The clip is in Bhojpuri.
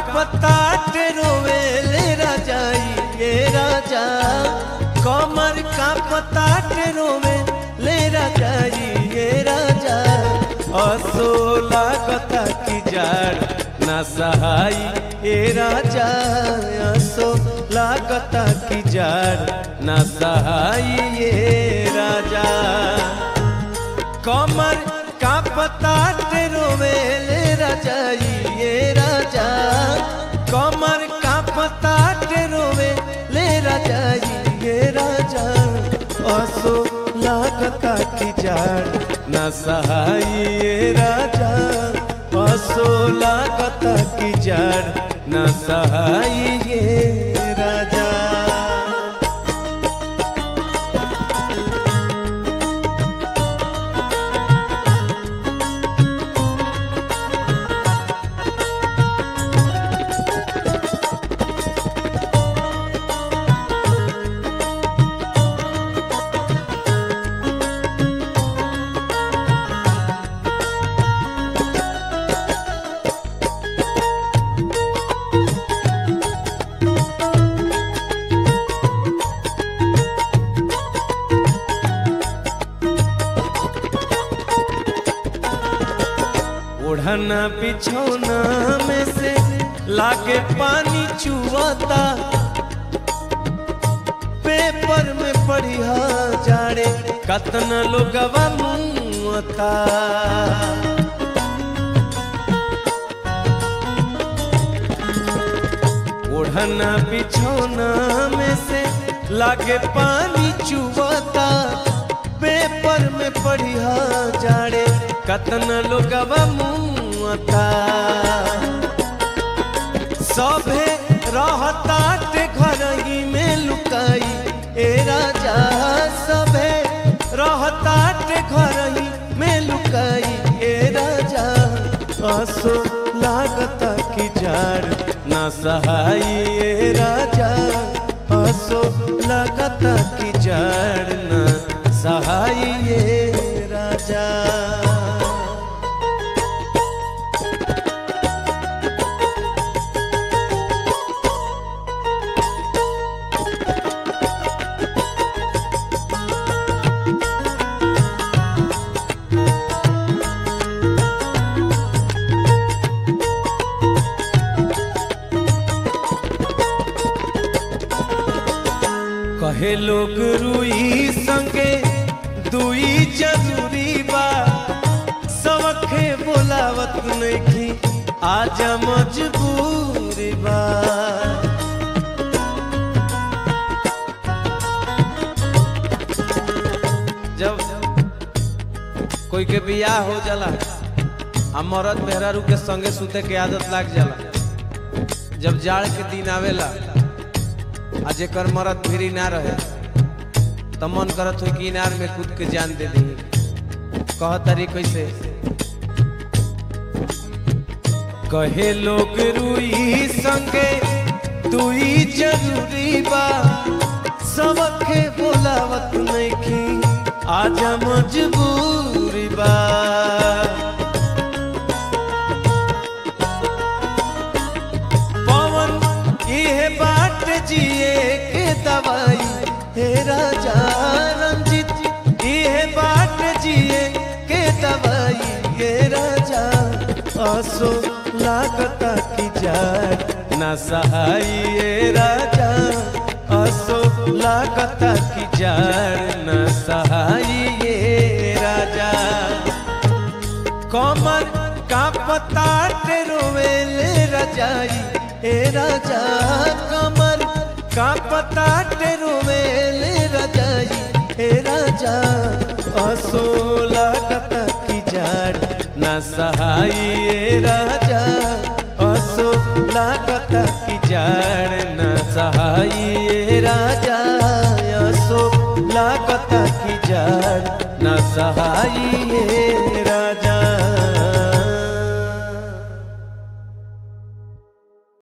पता रोवे ले राजाई ये राजा कमर का पता रोवे ले राजाई ये राजा असो लागता की जाड़ ना सहाई ए राजा असो लागता की जाड़ ना सहाई ये राजा कमर का पता रोवे ले राजाई ये राजा कमर का पता रोवे ले राजाई ये राजा असो लागता की जाड़ न सहाई ये राजा असो लागता की जाड़ न सहाई ये राजा ओढ़ना बिछौना में से लागे पानी चुआता पेपर में पढ़िया जाड़े कतना लोगवा मुआता ओढ़ना बिछौना में से लागे पानी चुआता पेपर में पढ़िया जाड़े कतना लोगवा मुआता सभे रहता ते घर ही में लुकाई ए राजा सभे रहता ते घर ही में लुकाई ए राजा असो लागता की जाड़ ना सहाई ए राजा असो लागता की जाड़ ना सहाई ए राजा कहे लोग रुई संगे दुई जरूरी बा सबखे बोलावत नइखी आजा मजबूरी बा जब कोई के बियाह हो जाला आ मरद मेहरारू के संगे सुते के आदत लाग जाला जब जाड़ के दिन आवेला आ जेकर मरद भिरी ना रहे त मन करत हो कि इनार में कूद के जान दे दी कह तारी कैसे कहे लोग रुई संगे दुई जरूरी बा सबके बोलावत नइखी आजा मजबूरी बा पवन इहे बाट जिए के दवाई हे राजा रंजित इहे बाट जिए के दवाई हे राजा असो लागता की जाड़ ना सहाई ए राजा असो लागता की जाड़ ना सहाई ए राजा कमर का पता रोवेले रजाई ए राजा कमर का पता रोवेले रजाई ए राजा असोला कता की जाड़ ना सहाई ए राजा असोला कता की जाड़ ना सहाई ए राजा